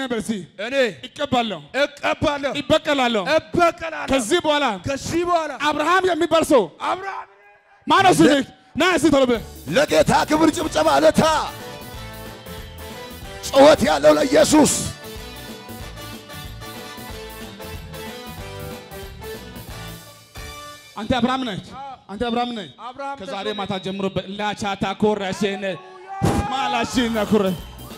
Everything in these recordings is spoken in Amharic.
በርሲ እኔ ይቀባለሁ፣ እቀባለሁ፣ ይበቀላለሁ። እበቀላለሁ። ከዚህ በኋላ ከዚህ በኋላ አብርሃም የሚባል ሰው አብርሃም ማነው? ስልክ ና እስቲ ቶሎ ብለህ ለጌታ ክብር ጭብጨባ ለታ ጩኸት ያለው ለኢየሱስ አንተ አብርሃም ነህ፣ አንተ አብርሃም ነህ። አብርሃም ከዛሬ ማታ ጀምሮ በላቻታ ኮረሽን ማላሽን ኩረ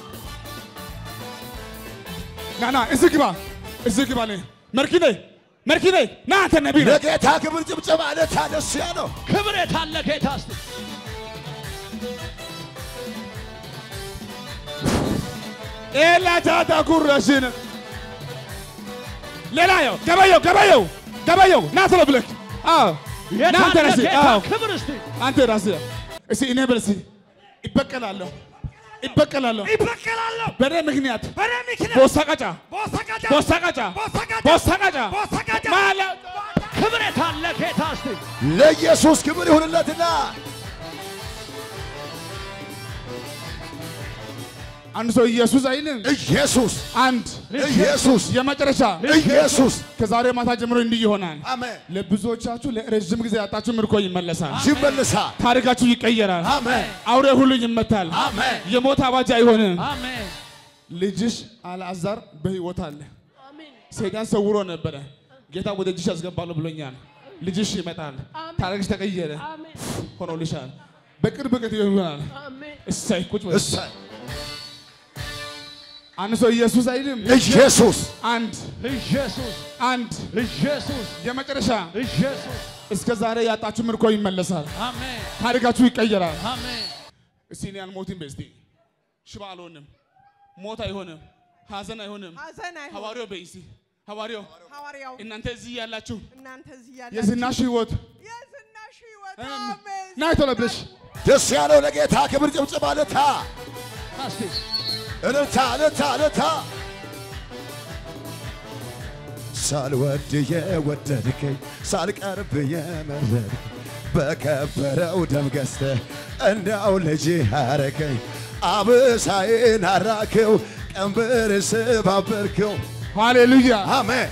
ና ና እዚህ ግባ፣ እዚህ ግባ። ነህ መርኪ ነህ፣ መርኪ ነህ። ና አንተ ነቢይ ነህ። ለጌታ ክብር ጭብጨባ ለታ ደስ ያለው ክብር የታለ ጌታ እስቲ ኤላቻታ ኩረሽን ሌላ ያው ገበየው ገበየው ገበየው ና ቶሎ ብለህ አዎ ና አንተ የታለ ራስህ ጌታ አዎ ክብር እስቲ አንተ ራስህ እስቲ እኔ በል እስቲ ይበቀላለሁ ይበቀላለሁ ይበቀላለሁ። በእኔ ምክንያት በእኔ ምክንያት ቦሳቀጫ ቦሰቀጫ ቦሳቀጫ ቦሰቀጫ ቦሳቀጫ ቦሰቀጫ ማለት ክብር የታለ ጌታ እስቲ ለኢየሱስ ክብር ይሁንለትና አንድ ሰው ኢየሱስ አይልም። ኢየሱስ አንድ ኢየሱስ የመጨረሻ ኢየሱስ ከዛሬ ማታ ጀምሮ እንዲህ ይሆናል። አሜን ለብዙዎቻችሁ ለረዥም ጊዜ ያጣችሁ ምርኮ ይመለሳል። ይመልሳል ታሪካችሁ ይቀየራል። አሜን አውሬ ሁሉ ይመታል። አሜን የሞት አዋጅ አይሆንም። አሜን ልጅሽ አልዓዛር በሕይወት አለ። ሰይጣን ሰውሮ ነበረ። ጌታ ወደ እጅሽ ያስገባለሁ ብሎኛል። ልጅሽ ይመጣል። ታሪክሽ ተቀየረ፣ ሆኖልሻል። በቅርብ ቀት ይሆናል። እሰይ ቁጭ በል። እሰይ አንድ ሰው ኢየሱስ አይልም። ኢየሱስ አንድ ኢየሱስ አንድ ኢየሱስ የመጨረሻ ኢየሱስ እስከ ዛሬ ያጣችሁ ምርኮ ይመለሳል። አሜን ታሪካችሁ ይቀየራል። አሜን እስቲ እኔ አልሞትም በስቲ ሽባ አልሆንም፣ ሞት አይሆንም፣ ሀዘን አይሆንም። ሐዘን አይሆን ሐዋርያው በይ እስቲ ሐዋርያው ሐዋርያው እናንተ እዚህ ያላችሁ እናንተ እዚህ ያላችሁ የዝናሽ ህይወት የዝናሽ ሕይወት እም፣ አሜን ና ቶሎ ብለሽ ደስ ያለው ለጌታ ክብር ጭብጨባ ለታ እስቲ እልልታ እልልታ እልልታ ሳልወድ የወደድከኝ ሳልቀርብ የመረጥከኝ በከበረው ደም ገዝተህ እንዳው ልጅ አረከኝ አብሳዬን አራክው ቀንበር ስባበርከው ሃሌሉያ። አሜን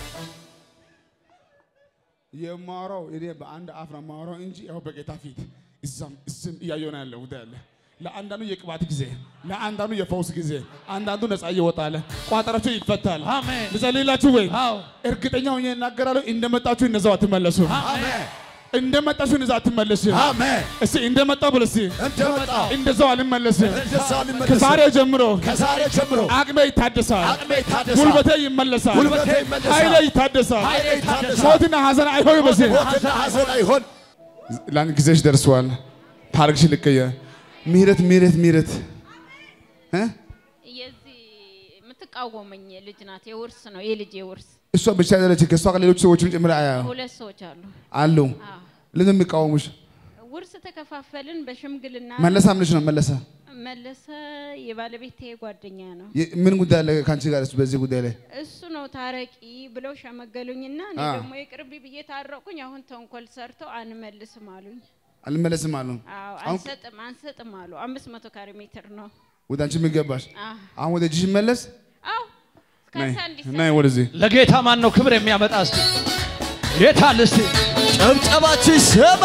የማወራው እኔ በአንድ አፍ ነው የማወራው እንጂ ያው በጌታ ፊት እዛም እስም እያየሁ ነው ያለው ጉዳይ አለ። ለአንዳንዱ የቅባት ጊዜ፣ ለአንዳንዱ የፈውስ ጊዜ፣ አንዳንዱ ነፃ እየወጣለ ቋጠራችሁ ይፈታል። አሜን ልጸልይላችሁ ወይ? አዎ እርግጠኛ ሆኜ እናገራለሁ። እንደመጣችሁ እነዛው አትመለሱ። አሜን እንደመጣችሁ እነዛ አትመለስ። አሜን እስቲ እንደመጣው ብለህ እስቲ እንደመጣው እንደዛው አልመለስም። እንደዛ ልመለስ ከዛሬ ጀምሮ ከዛሬ ጀምሮ አቅሜ ይታደሳል፣ አቅሜ ይታደሳል ጉልበቴ ይመለሳል፣ ጉልበቴ ይመለሳል ኃይሌ ይታደሳል። ኃይሌ ይታደሳል ሞትና ሐዘን አይሆን በዚህ ሞትና ሐዘን አይሆን ለአንድ ጊዜሽ ደርሷል። ታሪክሽ ልቀየር። ምህረት ምህረት ምህረት እ የዚህ የምትቃወመኝ ልጅ ናት። የውርስ ነው የልጅ የውርስ እሷ ብቻ አይደለች፣ ከእሷ ጋር ሌሎች ሰዎችም ጭምር አያ- ሁለት ሰዎች አሉ። አሉ። አዎ ለምን የሚቃወሙሽ? ውርስ ተከፋፈልን በሽምግልና መለሳ ምንሽ ነው መለሰ? መለሰ የባለቤቴ ጓደኛ ነው። የ- ምን ጉዳይ አለ ከአንቺ ጋር እሱ በዚህ ጉዳይ ላይ? እሱ ነው ታረቂ ብለው ሸመገሉኝና እኔ አ። ደግሞ የቅርብ ብዬ ታረቁኝ። አሁን ተንኮል ሰርተው አንመልስም አሉኝ። አልመለስም አሉ። አዎ አሁን አንሰጥም አንሰጥም አሉ። አምስት መቶ ካሬ ሜትር ነው። ወደ አንቺ የሚገባሽ አዎ አሁን ወደ እጅሽ መለስ። አዎ ነይ ካሳ እንዲሰጥ ነይ ወደዚህ ለጌታ ማን ነው ክብር የሚያመጣ እስቲ የታል እስቲ ጭብጨባችሁ ይሰማ።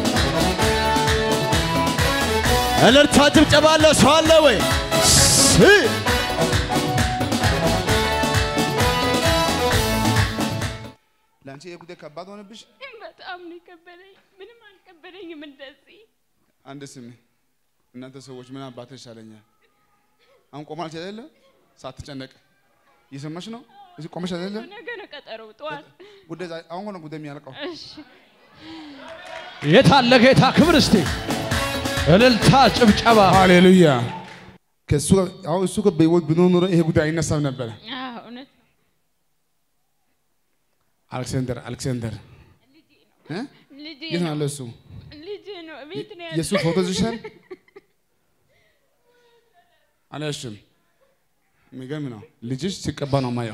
እልልታ ጭብጨባ አለ ሰው አለ ወይ? ስ- ለአንቺ ይሄ ጉዳይ ከባድ ሆነብሽ? በጣም ነው የከበደኝ። ምንም አልከበደኝም እንደዚህ አንድ ስሚ፣ እናንተ ሰዎች ምን አባትህ ይሻለኛል? አሁን ቆማልሽ አይደለ? ሳትጨነቅ እየሰማሽ ነው? እዚህ ቆመሽ አይደለ? ነገ ነው ቀጠሮው ጠዋት። ጉዳይ ዛ- አሁን ነው ጉዳይ የሚያልቀው። እሺ የታለ ጌታ ክብር እስቲ እልልታ ጭብጨባ ሃሌሉያ። ከሱ ጋር አሁን እሱ ጋር በህይወት ብኖር ኖሮ ይሄ ጉዳይ አይነሳም ነበረ። አዎ እውነት ነው። አሌክሳንደር አሌክሳንደር እ? ልጄ የት ነው ነው ያለው እሱ? ልጄ ነው ቤት ነው የእሱ ያለው። ፎቶ ይዘሻል? አልያዝሽም? የሚገርም ነው። ልጅሽ ሲቀባ ነው ማየው።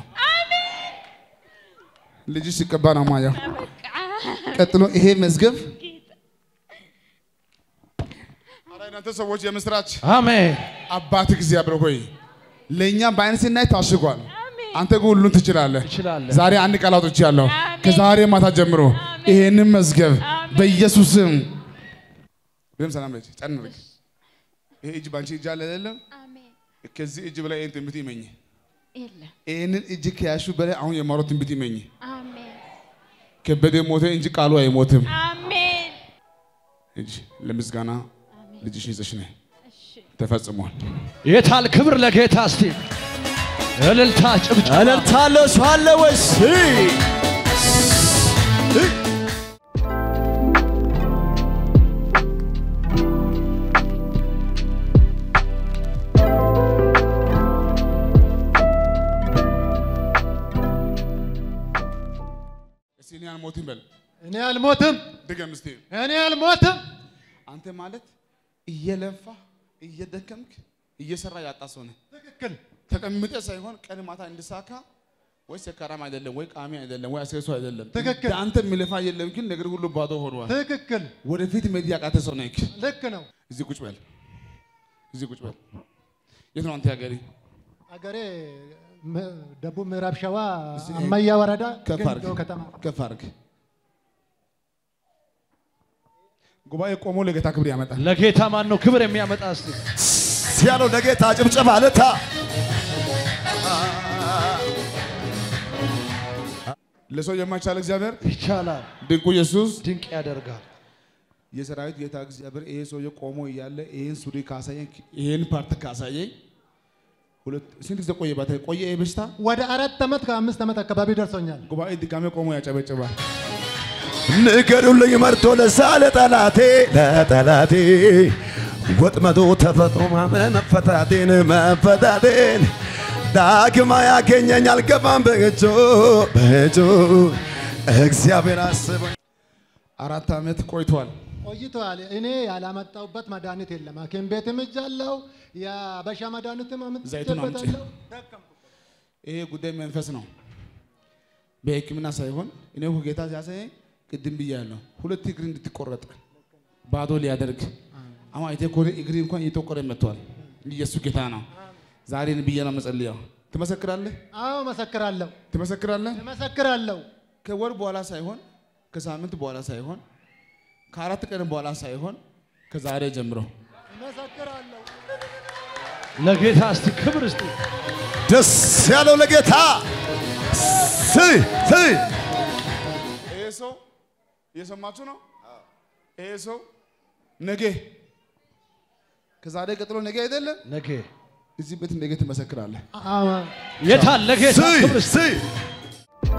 ልጅሽ ሲቀባ ነው ማየው። በቃ ቀጥሎ ይሄ መዝገብ ኧረ እናንተ ሰዎች የምስራች አሜን አባት እግዚአብሔር ሆይ ለእኛ በአይን ስናይ ታሽጓል። አንተ ግን ሁሉን ትችላለህ። ትችላለህ። ዛሬ አንድ ቃል አውጥቻለሁ። አሜን። ከዛሬ ማታ ጀምሮ አሜን። ይሄንን መዝገብ አሜን። በኢየሱስም ብለም ሰላም ልጅ ጨንርግ ይሄ እጅ ባንቺ እጅ አለ አይደለም? አሜን። ከዚህ እጅ በላይ ይሄን ትንቢት ይመኝ። የለም። ይሄንን እጅ ከያሹ በላይ አሁን የማሮ ትንቢት ይመኝ። አሜን። ከበደ ሞተ እንጂ ቃሉ አይሞትም። አሜን። እጅ ለምስጋና ልጅሽን ይዘሽ ነይ። እሺ። ተፈጽሟል። የታል ክብር ለጌታ እስቲ እልልታ ጭብጨባ እልልታ አለ ሰው አለ ወይስ? እስቲ እኔ አልሞትም በል። እኔ አልሞትም፣ ድገም እስቲ። እኔ አልሞትም። አንተ ማለት እየለፋ እየደከምክ እየሰራ ያጣ ሰው ነህ። ትክክል። ተቀምጠ ሳይሆን ቀን ማታ እንድሳካ ወይ ሰካራም አይደለም ወይ ቃሚ አይደለም ወይ አስከሱ አይደለም። ትክክል። አንተ የሚለፋ የለም ግን ነገር ሁሉ ባዶ ሆኗል። ትክክል። ወደፊት መሄድ ያቃተ ሰው ነህ። ልክ ነው። እዚህ ቁጭ በል። እዚህ ቁጭ በል። የት ነው አንተ ሀገሬ? አገሬ ም- ደቡብ ምዕራብ ሸዋ እዚህ አማያ ወረዳ ከፍ ገንዶ አድርግ። ከተማ ከፍ አድርግ። ጉባኤ ቆሞ ለጌታ ክብር ያመጣል። ለጌታ ማን ነው ክብር የሚያመጣ እስቲ ሲያለው ለጌታ ጭብጨባ ለታ ለሰው የማይቻል እግዚአብሔር ይቻላል ድንቁ ኢየሱስ ድንቅ ያደርጋል የሰራዊት ጌታ እግዚአብሔር ይሄ ሰውዬ ቆሞ እያለ ይሄን ሱሪ ካሳየኝ ይሄን ፓርት ካሳየኝ ሁለት ስንት ጊዜ ቆየ? ባታ ቆየ ይሄ በሽታ ወደ አራት ዓመት ከአምስት ዓመት አካባቢ ደርሶኛል። ጉባኤ ድጋሜ ቆሞ ያጨበጭባል። ንገሩልኝ መርቶ ለዛ ለጠላቴ ለጠላቴ ወጥመዶ ተፈጥሮ ማመን መፈታቴን መፈታቴን ዳግማ ያገኘኝ አልገባም በእጁ በእጁ እግዚአብሔር አስበኝ አራት ዓመት ቆይቷል። ቆይተዋል። እኔ ያላመጣሁበት መድኃኒት የለም። ሐኪም ቤትም እጃለሁ፣ የአበሻ መድኃኒትም ዘይቱን አምጪ። አምጥቼበታለሁ። ይሄ ጉዳይ መንፈስ ነው፣ በሕክምና ሳይሆን እኔ እኮ ጌታ ሲያሳየኝ ቅድም ብያለሁ፣ ሁለት እግር እንድትቆረጥ ባዶ ሊያደርግ አሁን አይቴ ከሆነ እግር እንኳን እየተቆረ መጥቷል። ኢየሱስ ጌታ ነው። ዛሬን ብዬ ነው መጸልያው። ትመሰክራለህ? አዎ መሰክራለሁ፣ ትመሰክራለህ? መሰክራለሁ። ከወር በኋላ ሳይሆን ከሳምንት በኋላ ሳይሆን ከአራት ቀን በኋላ ሳይሆን ከዛሬ ጀምሮ መሰክራለሁ። ለጌታ እስቲ ክብር እስቲ ደስ ያለው ለጌታ ስ ስ ይሄ ሰው እየሰማችሁ ነው። ይሄ ሰው ነገ ከዛሬ ቀጥሎ ነገ አይደለም ነገ እዚህ ቤት ነገ ትመሰክራለህ። አዎ የታል ለጌታ ስ ክብር እስቲ ስ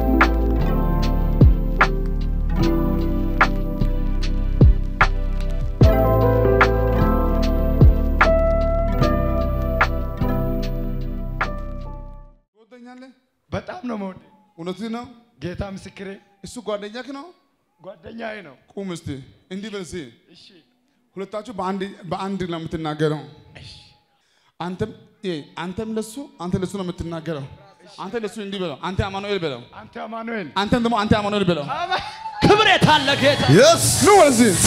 ትወደኛለህ? በጣም ነው መውደ እውነትህ ነው። ጌታ ምስክሬ እሱ ጓደኛክ ነው። ጓደኛዬ ነው። ቁም እስቲ እንዲህ በል እስቲ። ሁለታችሁ በአንድ በአንድ ነው የምትናገረው። አንተም ይሄ አንተም ለሱ አንተ ለሱ ነው የምትናገረው። አንተ ለሱ እንዲህ በለው፣ አንተ አማኑኤል በለው። አንተ አማኑኤል አንተም ደግሞ አንተ አማኑኤል በለው። ክብር የታል ለጌታ የስ ኑ ወደዚህ ስ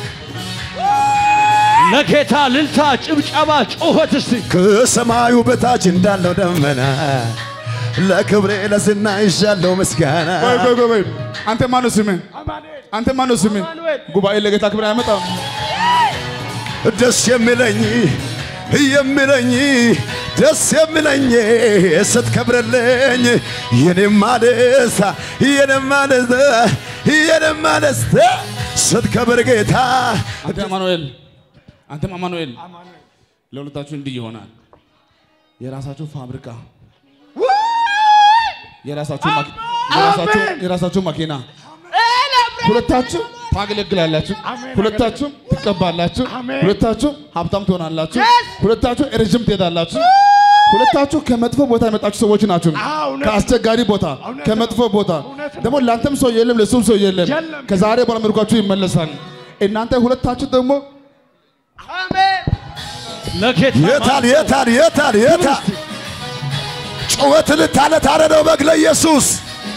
ለጌታ ልልታ ጭብጨባ ጩኸት እስቲ ከሰማዩ በታች እንዳለው ደመና ለክብሬ ለዝና ይዣለው ምስጋና ቆይ ቆይ ቆይ ቆይ። አንተ ማነው ስምህ? አማኑኤል አንተ ማነው ስምህ? አማኑኤል። ጉባኤ ለጌታ ክብር አይመጣም። ደስ የሚለኝ የሚለኝ ደስ የሚለኝ ስትከብርልኝ የኔማ ደስታ የኔማ ደስታ የኔማ ደስታ ስትከብር ጌታ አንተ አማኑኤል፣ አንተም አማኑኤል። ለሁለታችሁ እንዲህ ይሆናል። የራሳችሁ ፋብሪካ፣ የራሳችሁ ማኪ- የራሳችሁ የራሳችሁ መኪና፣ ሁለታችሁ ታገለግላላችሁ፣ ሁለታችሁ ትቀባላችሁ፣ ሁለታችሁ ሀብታም ትሆናላችሁ፣ ሁለታችሁ ረዥም ትሄዳላችሁ። ሁለታችሁ ከመጥፎ ቦታ የመጣችሁ ሰዎች ናችሁ። ከአስቸጋሪ ቦታ፣ ከመጥፎ ቦታ ደግሞ ለአንተም ሰው የለም፣ ለሱም ሰው የለም። ከዛሬ በኋላ ምርኳችሁ ይመለሳል። እናንተ ሁለታችሁ ደግሞ ለጌታ የታል የታል የታል የታል ጩኸት ልታለ ታረደው በግ ለኢየሱስ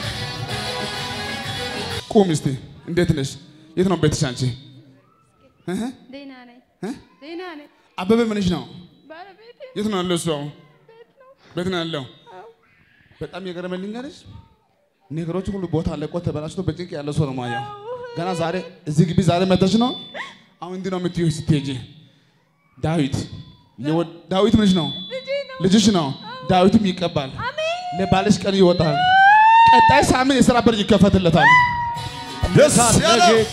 ቁም እስቲ። እንዴት ነሽ? የት ነው ቤትሽ አንቺ? እህ? ደህና ነኝ። እ? ደህና ነኝ። አበበ ምንሽ ነው? ባለቤቴ የት ነው ያለው እሱ? አሁን ቤት ነው ያለው። በጣም የገረመኝ ልንገርሽ፣ ነገሮች ሁሉ ቦታ ለቆ ተበላሽቶ በጭንቅ ያለ ሰው ነው ማየው። ገና ዛሬ እዚህ ግቢ ዛሬ መተሽ ነው። አሁን እንዲህ ነው የምትይው ስትሄጂ ዳዊት የወ- ዳዊት ምንሽ ነው? ልጅሽ ነው። ዳዊትም ይቀባል። ለባልሽ ቀን ይወጣል። ቀጣይ ሳምንት የሥራ በር ይከፈትለታል። ደስ ያለው ለጌታ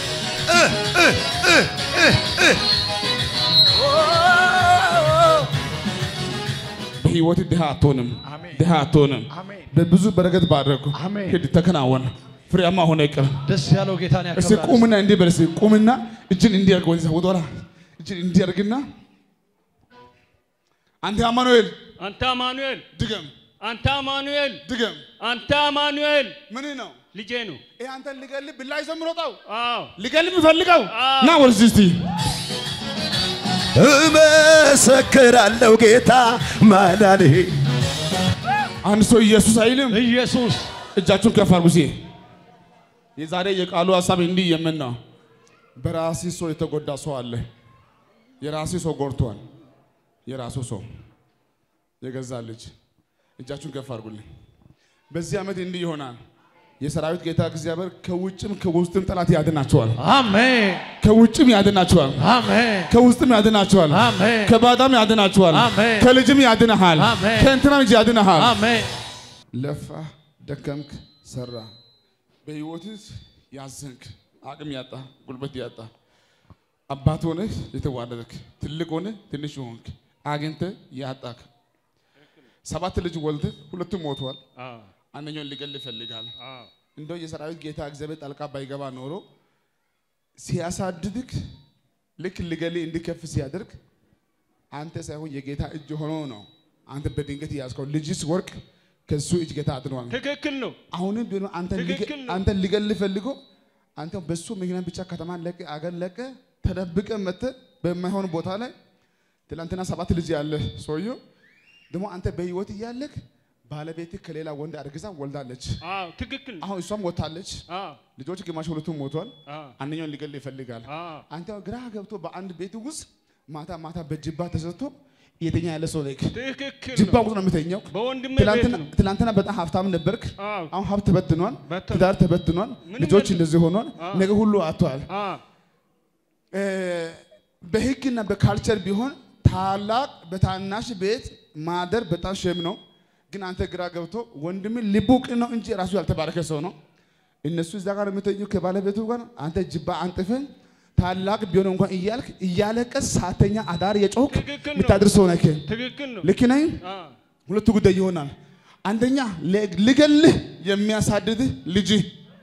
በህይወት ድሃ አትሆንም፣ ድሃ አትሆንም። በብዙ በረከት ባረኩ። አሜን። ሂድ ተከናወን፣ ፍሬያማ ሆነ ይቅር። ደስ ያለው ጌታን እስቲ ያከብራል። ቁምና እንዲህ በል እስቲ ቁምና እጅን እንዲያርግ ወደዛ ወደኋላ እጅን እንዲያርግና አንተ አማኑኤል አንተ አማኑኤል ድገም አንተ አማኑኤል ድገም አንተ አማኑኤል ምን ነው ልጄ ነው። ይሄ አንተን ሊገልህ ብላ ይዞ የሚሮጠው አዎ ሊገልህ የሚፈልገው አዎ። ና ወደዚህ እስቲ እመሰክራለሁ ጌታ ማዳኔ አንድ ሰው ኢየሱስ አይልም። ኢየሱስ እጃችሁን ከፍ አድርጉ እስቲ። የዛሬ የቃሉ ሀሳብ እንዲህ የምን ነው? በራሲ ሰው የተጎዳ ሰው አለ። የራሲ ሰው ጎድቷል። የራሱ ሰው የገዛ ልጅ እጃችሁን ከፍ አድርጉልኝ። በዚህ ዓመት እንዲህ ይሆናል። የሰራዊት ጌታ እግዚአብሔር ከውጭም ከውስጥም ጠላት ያድናቸዋል። አሜን ከውጭም ያድናቸዋል። አሜን ከውስጥም ያድናቸዋል። አሜን ከባዳም ያድናቸዋል። አሜን። ከልጅም ያድንሃል። አሜን። ከእንትናም እጅ ያድንሃል። አሜን ለፋ፣ ደከምክ፣ ሰራ፣ በህይወትህ ያዘንክ፣ አቅም ያጣ፣ ጉልበት ያጣ፣ አባት ሆነህ የተዋረድክ፣ ትልቅ ሆነህ ትንሽ ሆንክ፣ አግኝተህ ያጣክ፣ ሰባት ልጅ ወልደህ ሁለቱም ሞቷል። አዎ አንደኛውን ሊገል ይፈልጋል። አዎ እንደው የሰራዊት ጌታ እግዚአብሔር ጣልቃ ባይገባ ኖሮ ሲያሳድድክ ልክ ሊገል እንዲከፍ ሲያደርግ አንተ ሳይሆን የጌታ እጅ ሆኖ ነው አንተ በድንገት ያዝከው። ልጅስ ወርቅ ከሱ እጅ ጌታ አድኗል። ትክክል ነው። አሁንም ቢሆን አንተ ትክክል ነው። አንተ ሊገል ፈልጎ አንተ በሱ ምክንያት ብቻ ከተማን ለቀ አገር ለቀ ተደብቀ መተ በማይሆን ቦታ ላይ ትላንትና ሰባት ልጅ ያለ ሰውየው ደግሞ አንተ በህይወት እያለክ ባለቤት ከሌላ ወንድ አርግዛ ወልዳለች። አዎ ትክክል ነው። አሁን እሷም ወታለች። አዎ ልጆች ግማሽ ሁለቱም ሞቷል። አዎ አንደኛውን ሊገል ይፈልጋል። አዎ አንተ ግራ ገብቶ በአንድ ቤት ውስጥ ማታ ማታ በጅባ ተሰጥቶ እየተኛ ያለ ሰው ነህ። ትክክል ጅባ ነው። ውስጥ ነው የምተኛው። በወንድሜ ቤት ትላንትና ነው። ትላንትና በጣም ሀብታም ነበርክ። አዎ አሁን ሀብት ተበትኗል፣ በተን- ትዳር ተበትኗል፣ ምንም ልጆች የለም። እንደዚህ ሆኗል፣ አዎ። ነገ ሁሉ አጥቷል። አዎ እ፣ በህግና በካልቸር ቢሆን ታላቅ በታናሽ ቤት ማደር በጣም ሸም ነው። ግን አንተ ግራ ገብቶ ወንድም ልቡ ቅን ነው እንጂ ራሱ ያልተባረከ ሰው ነው። እነሱ እዛ ጋር የምተኙ ከባለቤቱ ጋር አንተ ጅባ አንጥፈን ታላቅ ቢሆን እንኳን እያልክ እያለቀስ ሳተኛ አዳር የጮክ ትክክል ነው። የምታድር ሰው ነህ። ትክክል ነው። ልክ ነኝ? አዎ ሁለቱ ጉዳይ ይሆናል። አንደኛ ለ- ልገልህ የሚያሳድድህ ልጅህ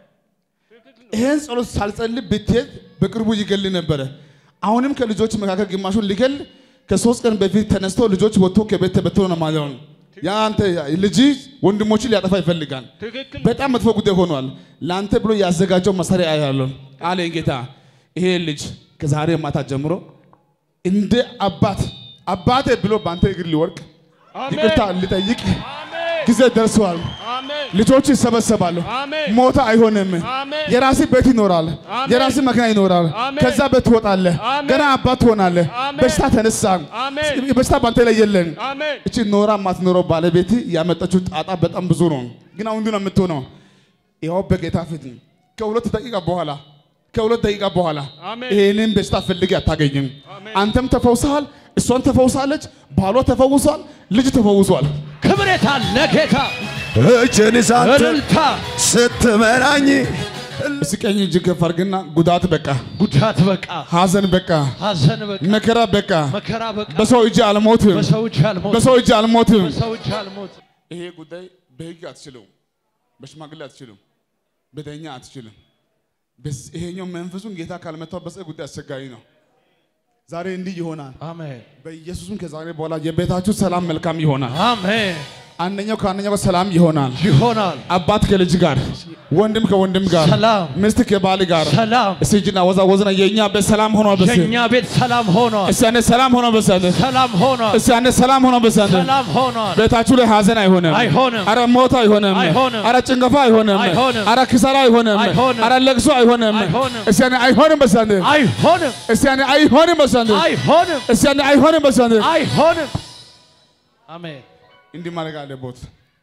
ይሄን ጸሎት ሳልጸልይ ብትሄድ በቅርቡ ይገል ነበረ። አሁንም ከልጆች መካከል ግማሹን ሊገል ከሶስት ቀን በፊት ተነስቶ ልጆች ወጥቶ ከቤት ተበትኖ ነው ማለት ነው። ያ አንተ ልጅ ወንድሞችን ሊያጠፋ ይፈልጋል። ትክክል ነው። በጣም መጥፎ ጉዳይ ሆኗል። ለአንተ ብሎ ያዘጋጀው መሳሪያ ያለው አለኝ ጌታ። ይሄ ልጅ ከዛሬ ማታ ጀምሮ እንደ አባት አባቴ ብሎ በአንተ እግር ሊወርቅ አሜን ይቅርታ ሊጠይቅ አሜን ጊዜ ደርሰዋል። አሜን ልጆች ይሰበሰባሉ። አሜን ሞት አይሆንም። አሜን የራስ ቤት ይኖራል። አሜን። የራስ መኪና ይኖራል። አሜን። ከዛ ቤት ትወጣለህ። አሜን። ገና አባት ትሆናለህ። አሜን። በሽታ ተነሳ። አሜን በሽታ ባንተ ላይ የለም። አሜን እቺ ኖራ ማትኖረው ባለቤት ያመጣችው ጣጣ በጣም ብዙ ነው። ግን አሁን ምንድን ነው የምትሆነው? ያው በጌታ ፊት ከሁለት ደቂቃ በኋላ ከሁለት ደቂቃ በኋላ አሜን። ይሄንን በሽታ ፈልጌ አታገኝም። አሜን። አንተም ተፈውሰሃል፣ እሷን ተፈውሳለች፣ ባሏ ተፈውሷል፣ ልጅ ተፈውሷል። ክብሬታ ለጌታ እጅን ሳት እልልታ ስትመራኝ እስኪ ቀኝ እጅ ከፍ አድርግና ጉዳት በቃ፣ ጉዳት በቃ ሐዘን በቃ፣ ሐዘን በቃ መከራ በቃ፣ መከራ በቃ በሰው እጅ አልሞትም፣ በሰው እጅ አልሞት በሰው እጅ አልሞትም። በሰው እጅ አልሞት ይሄ ጉዳይ በህግ አትችልም፣ በሽማግሌ አትችልም፣ በዳኛ አትችልም። በዚህ- ይሄኛው መንፈሱን ጌታ ካልመታው በዚህ ጉዳይ አስቸጋሪ ነው። ዛሬ እንዲህ ይሆናል። አሜን በኢየሱስም ከዛሬ በኋላ የቤታችሁ ሰላም መልካም ይሆናል። አሜን አንደኛው ከአንደኛው ጋር ሰላም ይሆናል። ይሆናል አባት ከልጅ ጋር፣ ወንድም ከወንድም ጋር፣ ሰላም ሚስት ከባል ጋር ሰላም እስቲ እጅና ወዛ ወዝና የእኛ ቤት ሰላም ሆኗል። በስ የእኛ ቤት ሰላም ሆኗል እስቲ አንዴ ሰላም ሆኗል። በስ አንዴ ሰላም ሆኗል እስቲ አንዴ ሰላም ሆኗል። በስ አንዴ ሰላም ሆኗል ቤታችሁ ላይ ሀዘን አይሆንም፣ አይሆንም። አረ ሞት አይሆንም፣ አይሆንም። አረ ጭንገፋ አይሆንም፣ አይሆንም። አረ ክሰራ አይሆንም፣ አይሆንም። አረ ለቅሶ አይሆንም። አይሆንም። እስቲ አንዴ አይሆንም። በስ አንዴ አይሆንም እስቲ አንዴ አይሆንም። በስ አንዴ አይሆንም እስቲ አንዴ አይሆንም። በስ አንዴ አይሆንም አሜን እንዲህ ማድረግ አለቦት።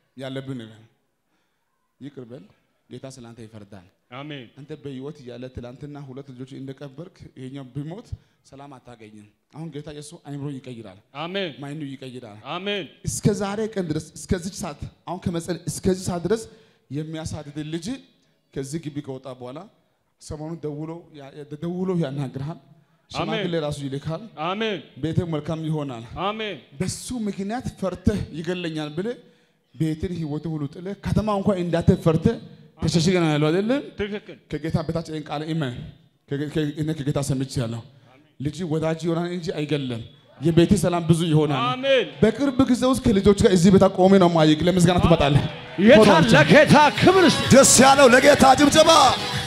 ያለብን ነገር ይቅር በል። ጌታ ስላንተ ይፈርዳል። አሜን አንተ በህይወት እያለ ትላንትና ሁለት ልጆች እንደቀበርክ ይሄኛው ቢሞት ሰላም አታገኝም። አሁን ጌታ የሱ አይምሮ ይቀይራል፣ አሜን ማይኑ ይቀይራል። አሜን እስከ ዛሬ ቀን ድረስ እስከዚህ ሰዓት አሁን ከመጸለይ እስከዚህ ሰዓት ድረስ የሚያሳድድ ልጅ ከዚህ ግቢ ከወጣ በኋላ ሰሞኑን ደውሎ ያ- ደውሎ ያናግርሃል። ሽማግሌ ራሱ ይልካል። አሜን ቤትህ መልካም ይሆናል። አሜን በሱ ምክንያት ፈርተህ ይገለኛል ብለህ ቤትን ህይወት ሁሉ ጥለህ ከተማ እንኳን እንዳትህ ፈርተህ ተሸሽገህ ነው ያለው አይደለም። ትክክል ከጌታ በታች ይህን ቃል እመን። ከጌ- ከ- እኔ ከጌታ ሰምቻለሁ። ልጅ ወዳጅ ይሆናል እንጂ አይገለም። የቤት ሰላም ብዙ ይሆናል። አሜን በቅርብ ጊዜ ውስጥ ከልጆች ጋር እዚህ ቤታ ቆሜ ነው ማይክ ለምስጋና ትመጣለህ። የታለ ጌታ ክብር እስቲ ደስ ያለው ለጌታ ጭብጨባ